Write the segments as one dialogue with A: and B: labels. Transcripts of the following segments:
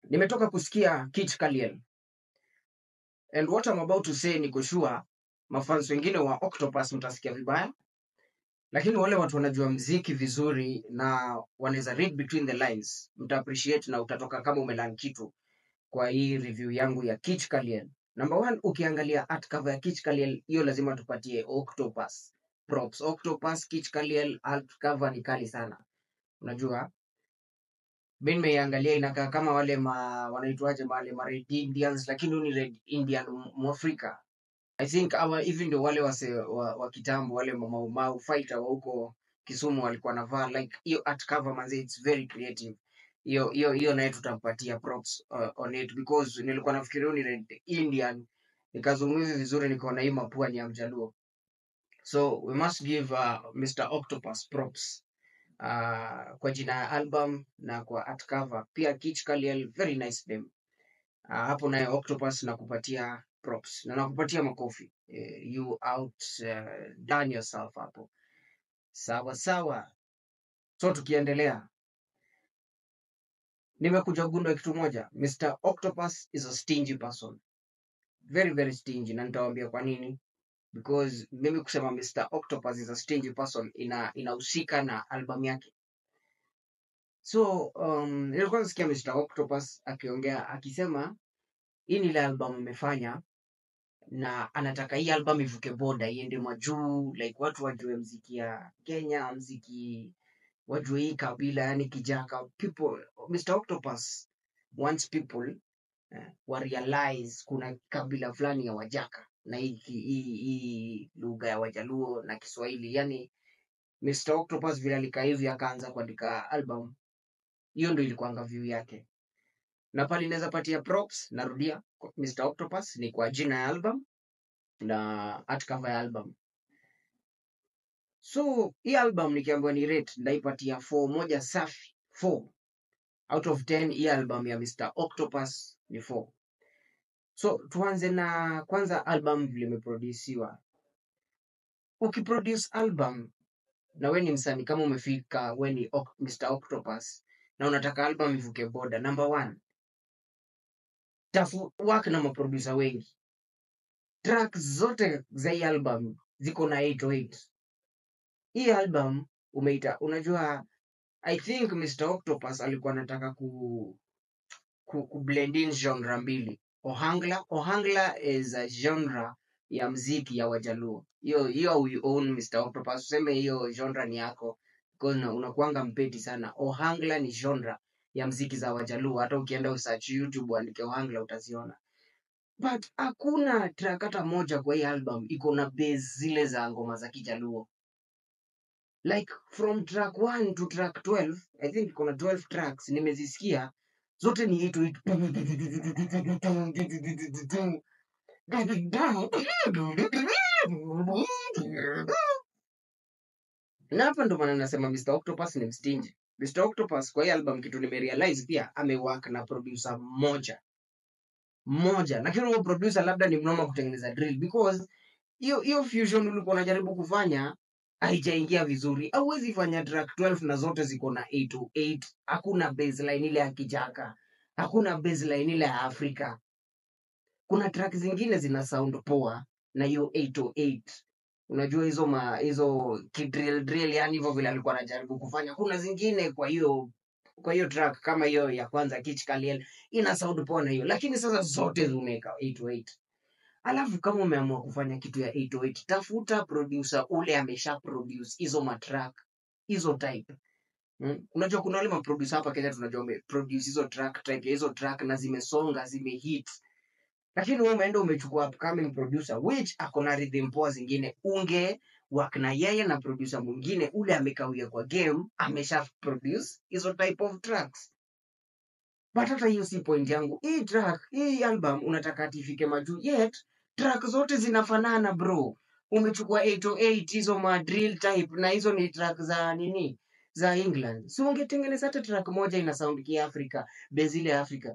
A: Nimetoka kusikia Kit Kaliel and what I'm about to say niko sure mafans wengine wa Octopus mtasikia vibaya, lakini wale watu wanajua mziki vizuri na wanaweza read between the lines mta appreciate na utatoka kama umelan kitu kwa hii review yangu ya Kit Kaliel. Number one, ukiangalia art cover ya Kit Kaliel, hiyo lazima tupatie Octopus props. Octopus, Kit Kaliel art cover ni kali sana, unajua mi nimeiangalia inakaa kama wale ma wanaitwaje wale ma Red Indians, lakini huyu ni Red Indian m- Mwafrika. I think awa hivi ndio wale wase wa, wa kitambo wale Mau Mau fighter wa huko Kisumu walikuwa navaa like hiyo art cover manze, it's very creative. Hiyo hiyo hiyo naye tutampatia props uh, on it because nilikuwa nafikiria huyu ni Red Indian, nikazungumza vizuri nikaona hii mapua ni ya Mjaluo. So we must give uh, Mr. Octopus props uh, kwa jina ya album na kwa art cover. Pia Kich Kaliel, very nice name. Uh, hapo naye Octopus nakupatia props na nakupatia makofi. Eh, you out uh, done yourself hapo. Sawa sawa. So tukiendelea, nimekuja gundua kitu moja. Mr. Octopus is a stingy person. Very very stingy na nitawaambia kwa nini. Because mimi kusema Mr. Octopus is a stingy person ina inahusika na album yake. So um, nilikuwa nasikia Mr. Octopus akiongea akisema hii ni ile album amefanya na anataka hii album ivuke boda iende majuu, like watu wajue mziki ya Kenya, mziki wajue hii kabila, yani Kijaka. People, Mr. Octopus wants people eh, wa realize kuna kabila fulani ya Wajaka na hii ki- hii hii lugha ya Wajaluo na Kiswahili. Yani Mr. Octopus vile alikaa hivi akaanza kuandika album, hiyo ndio ilikuwanga view yake. na pale inaweza patia props, narudia, kwa Mr. Octopus ni kwa jina ya album na art cover ya album. So hii album nikiambiwa ni rate ndaipatia 4 moja safi, 4 out of 10. Hii album ya Mr. Octopus ni 4. So tuanze na kwanza album vile imeproduciwa. Ukiproduce album na we ni msanii kama umefika, we ni Oc- Mr. Octopus na unataka album ivuke boda, number one, tafu work na maproducer wengi. Track zote za hii album ziko na 808 hii album umeita unajua i think mr octopus alikuwa anataka ku, ku, ku blend in genre mbili ohangla ohangla is a genre ya mziki ya wajaluo hiyo hiyo we own mr octopus useme hiyo genre ni yako because una- unakuanga mpeti sana ohangla ni genre ya mziki za wajaluo hata ukienda usearch youtube uandike ohangla utaziona but hakuna track hata moja kwa hii album iko na base zile za ngoma za kijaluo like from track 1 to track 12 i think kuna 12 tracks nimezisikia zote ni hit hit na hapa ndo maana nasema Mr. Octopus ni mstinji. Mr. Octopus kwa hii album kitu nimerealize pia amework na producer mmoja mmoja, lakini huyo producer labda ni mnoma kutengeneza drill because hiyo hiyo fusion ulikuwa unajaribu kufanya haijaingia vizuri. Hauwezi fanya track 12 na zote ziko na 808. Hakuna baseline ile ya Kijaka, hakuna baseline ile ya Afrika. Kuna track zingine zina sound poa na hiyo 808. Unajua hizo ma hizo kidrill drill, yani hivyo vile alikuwa anajaribu kufanya. Kuna zingine kwa hiyo kwa hiyo track kama hiyo ya kwanza Kich Kaliel ina sound poa na hiyo, lakini sasa zote zimeweka 808. Alafu kama umeamua kufanya kitu ya 808, tafuta producer ule amesha produce hizo matrack hizo type. Mm. Unajua kuna wale maproducer hapa Kenya tunajua wameproduce hizo track type ya hizo track na zimesonga zimehit, lakini wewe umeenda umechukua upcoming producer which ako na rhythm poa zingine, unge work na yeye na producer mwingine ule amekawia kwa game amesha produce hizo type of tracks. But hata hiyo si point yangu. Hii track, hii album unataka ati ifike majuu, yet track zote zinafanana bro. Umechukua 808 hizo ma drill type na hizo ni track za nini? Za England. Si ungetengeneza hata track moja ina sound kiafrika, base ile ya Afrika.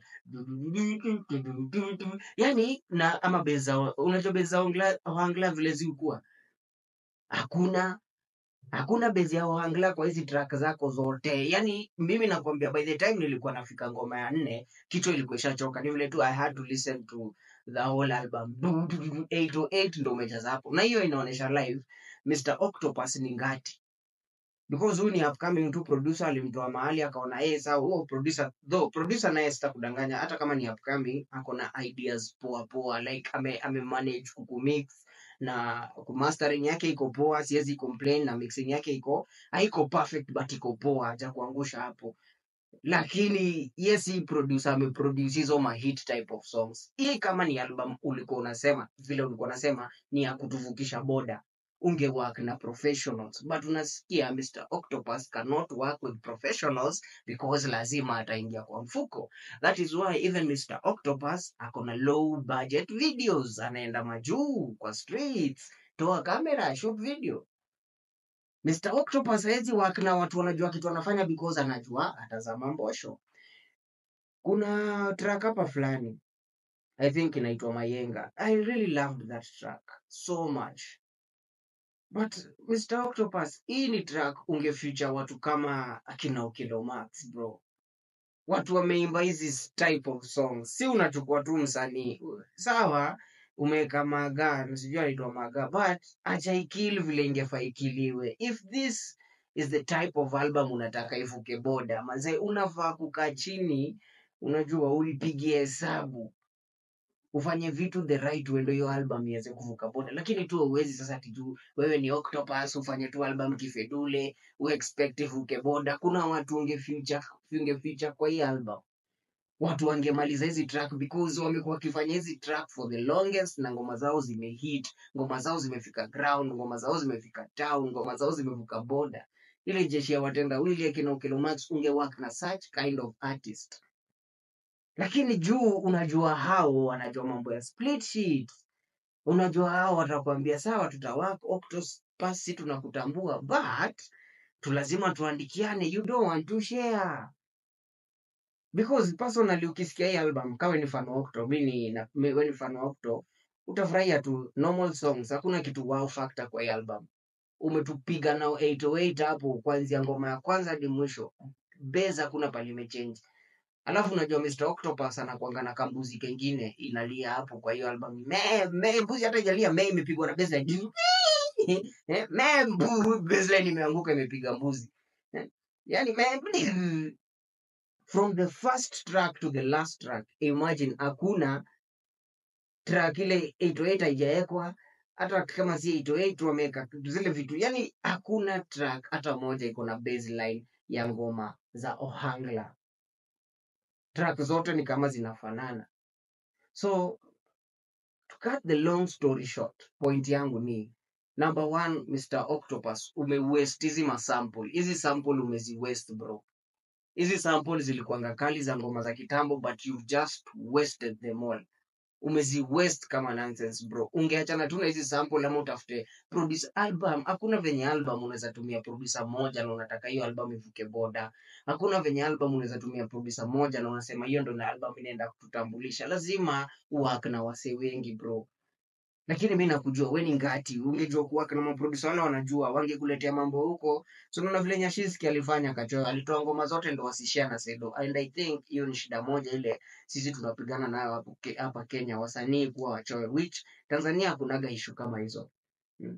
A: Yaani na ama base za unajua base za Ongla, Wangla vile zilikuwa. Hakuna hakuna bezi ya ohangla kwa hizi track zako zote yani mimi nakwambia by the time nilikuwa nafika ngoma ya nne kichwa ilikuwa ishachoka ni vile tu i had to listen to the whole album 808 ndo umejaza hapo na hiyo inaonyesha live mr octopus ni ngati because huyu ni upcoming tu producer alimtoa mahali akaona yeye sawa huo producer though producer naye sitakudanganya hata kama ni upcoming ako na ideas poa poa like ame, ame manage kukumix na mastering yake iko poa siwezi complain na mixing yake iko haiko perfect but iko poa haja kuangusha hapo lakini yes hii producer ameproduce hizo ma hit type of songs hii kama ni album ulikuwa unasema vile ulikuwa unasema ni ya kutuvukisha boda unge work na professionals but unasikia Mr. Octopus cannot work with professionals because lazima ataingia kwa mfuko that is why even Mr. Octopus ako na low budget videos anaenda majuu kwa streets toa kamera shoot video Mr. Octopus hawezi work na watu wanajua kitu anafanya because anajua atazama mbosho kuna track hapa fulani i think inaitwa mayenga i really loved that track so much but mr octopus hii ni track ungefuture watu kama akina Okelo Max bro watu wameimba hizi type of songs si unachukua tu msanii sawa umeweka maga sijui anaitwa maga but achaikili vile ingefaa ikiliwe if this is the type of album unataka ivuke boda mazee unafaa kukaa chini unajua uipigie hesabu ufanye vitu the right way ndio hiyo album iweze kuvuka boda lakini tu uwezi sasa tiju wewe ni octopus ufanye tu album kifedule uexpect ivuke boda kuna watu ungefuture ungefuture kwa hii album watu wangemaliza hizi track because wamekuwa wakifanya hizi track for the longest na ngoma zao zimehit ngoma zao zimefika ground ngoma zao zimefika town ngoma zao zimevuka boda ile jeshi ya watendawili akina Okelo Max ungework na such kind of artist lakini juu unajua hao wanajua mambo ya split sheet unajua hao watakwambia sawa tutawak octopus si tunakutambua but tu lazima tuandikiane you don't want to share because personally ukisikia hii album kawe ni fan wa Octo mi ni na- mi- we ni fan wa Octo utafurahia tu normal songs hakuna kitu wow factor kwa hii album umetupiga nao 808 hapo kuanzia ngoma ya kwanza hadi mwisho base hakuna pale imechange alafu unajua Mr. Octopus anakuanga na kambuzi kengine inalia hapo kwa hiyo album me me mbuzi hata ijalia me imepigwa na baseline Eh, me mbu baseline imeanguka imepiga mbuzi Eh, yani me from the first track to the last track imagine hakuna track ile 808 haijawekwa hata kama si 808 wameweka zile vitu yani hakuna track hata moja iko na baseline ya ngoma za ohangla track zote ni kama zinafanana so to cut the long story short point yangu ni number one mr octopus umewaste hizi masample hizi sample umeziwaste bro hizi sample zilikuanga kali za ngoma za kitambo but you've just wasted them all umezi waste kama nonsense bro ungeachana tu na hizi sample ama utafute produce album hakuna venye album unaweza tumia producer moja na unataka hiyo album ivuke boda hakuna venye album unaweza tumia producer moja na unasema hiyo ndo na album inaenda kututambulisha lazima uwak na wasee wengi bro lakini mi nakujua we ni ngati ungejua kuwak na maproducer wale wanajua wangekuletea mambo huko so unaona vile nyashiski alifanya kachoyo alitoa ngoma zote ndo wasishia na sedo and i think hiyo ni shida moja ile sisi tunapigana nayo hapo Ke- hapa kenya wasanii kuwa wachoyo which tanzania hakunaga ishu kama hizo mm.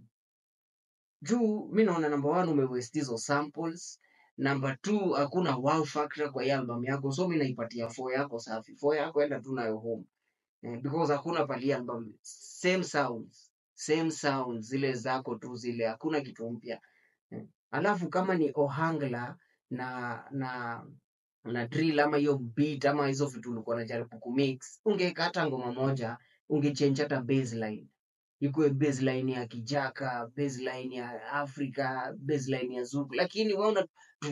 A: juu mi naona number one umewaste hizo samples number two hakuna wow factor kwa hii album yako so mi naipatia four yako safi four yako enda tu nayo home eh, because hakuna pali album same sounds same sounds zile zako tu zile hakuna kitu mpya eh. alafu kama ni ohangla na na na drill ama hiyo beat ama hizo vitu ulikuwa unajaribu kumix ungeweka hata ngoma moja ungechange hata baseline ikuwe baseline ya kijaka baseline ya afrika baseline ya zuku lakini waona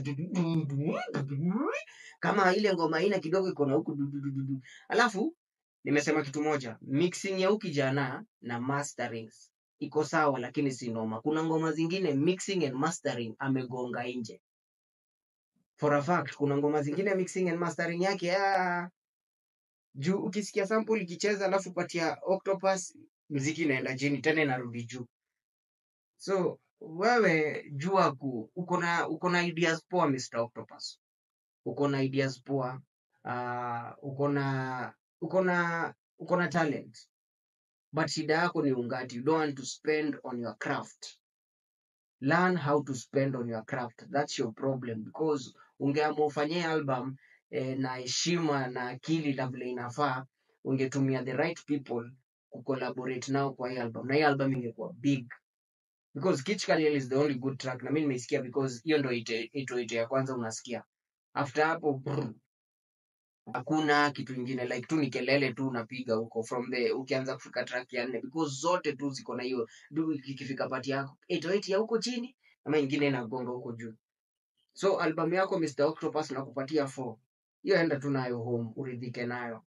A: kama ile ngoma ina kidogo iko na huku dudududu. alafu nimesema kitu moja mixing ya huki jana na masterings iko sawa lakini si noma kuna ngoma zingine mixing and mastering amegonga nje for a fact kuna ngoma zingine mixing and mastering yake ah, juu ukisikia sample ikicheza alafu patia octopus mziki inaenda chini tena inarudi juu so wewe jua ku uko na uko na ideas poa Mr. Octopus. Uko na ideas poa. Uh, uko na uko na uko na talent. But shida yako ni ungati. You don't want to spend on your craft. Learn how to spend on your craft. That's your problem because ungeamua ufanyie album eh, na heshima na akili na vile inafaa, ungetumia the right people kucollaborate nao kwa hii album na hii album ingekuwa big because Kitch Kaliel is the only good track na mimi nimeisikia because hiyo ndo ite ito ite ya kwanza unasikia. After hapo brr, hakuna kitu ingine like tu ni kelele tu unapiga huko from the ukianza kufika track ya nne because zote tu ziko na hiyo du ikifika pati yako 808 ya huko chini ama ingine inagonga huko juu. So album yako Mr. Octopus nakupatia 4. Hiyo enda tu nayo home uridhike nayo.